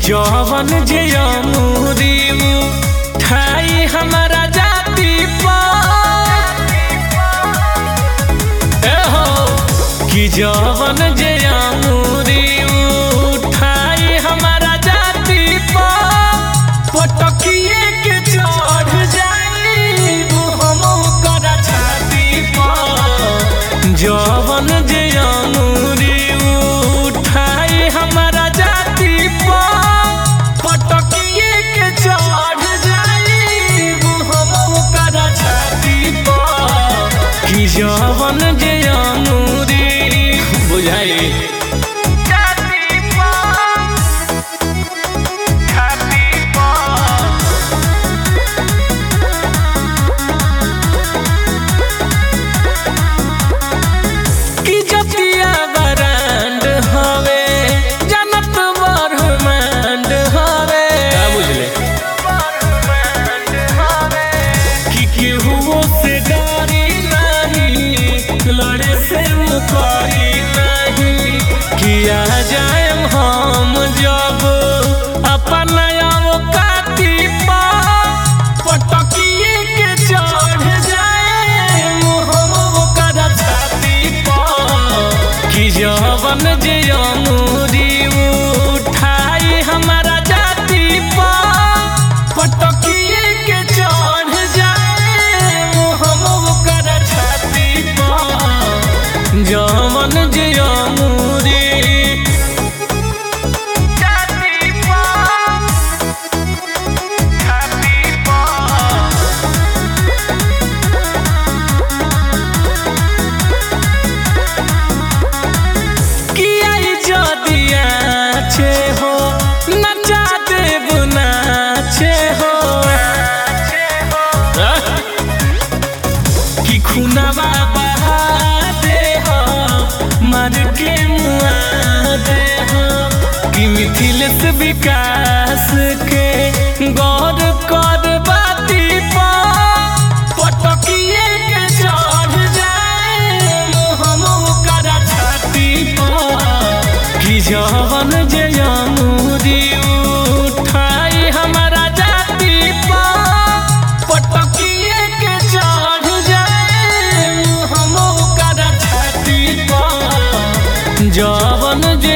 जवन जे अमूरी ठाई हमारा जाति पर ए हो कि जवन जे अमूरी ठाई हमारा जाति पर पटकिए के चढ़ जाई हम कर छाती पर जवन जे अमूरी उठाई हमारा जाति पर पटकिए के चढ़ जाई हम कर छाती पर कि जवन जे अमूरी बुझाई छाती पर छाती पर कि जतिया बरांड हवे जनत बरहमांड हवे का बुझले कि केहू से डरी नहीं लड़े से मुकरी नहीं किया जाए हम जब अपन अवकाती पर पटकिए के चढ़ जाए हम कर छाती पर कि जवन जे अमूरी उठाई हमारा जाति पर पटकिए के चढ़ जाए हम कर छाती पर जवन जे अमूरी जाति पर छाती पर किया যদি আছে हो नचा देव नाचे हो कि खुनवा बहा दे हो मर के मुआ दे हो कि मिथिलेश विकास के गौर कर बाती पर पटकिए के चढ़ जाए हम कर छाती पर कि जवन जे अमूरी उठाई हमारा जाति पर पटकिए के चढ़ जाए हम कर छाती पर जवन जे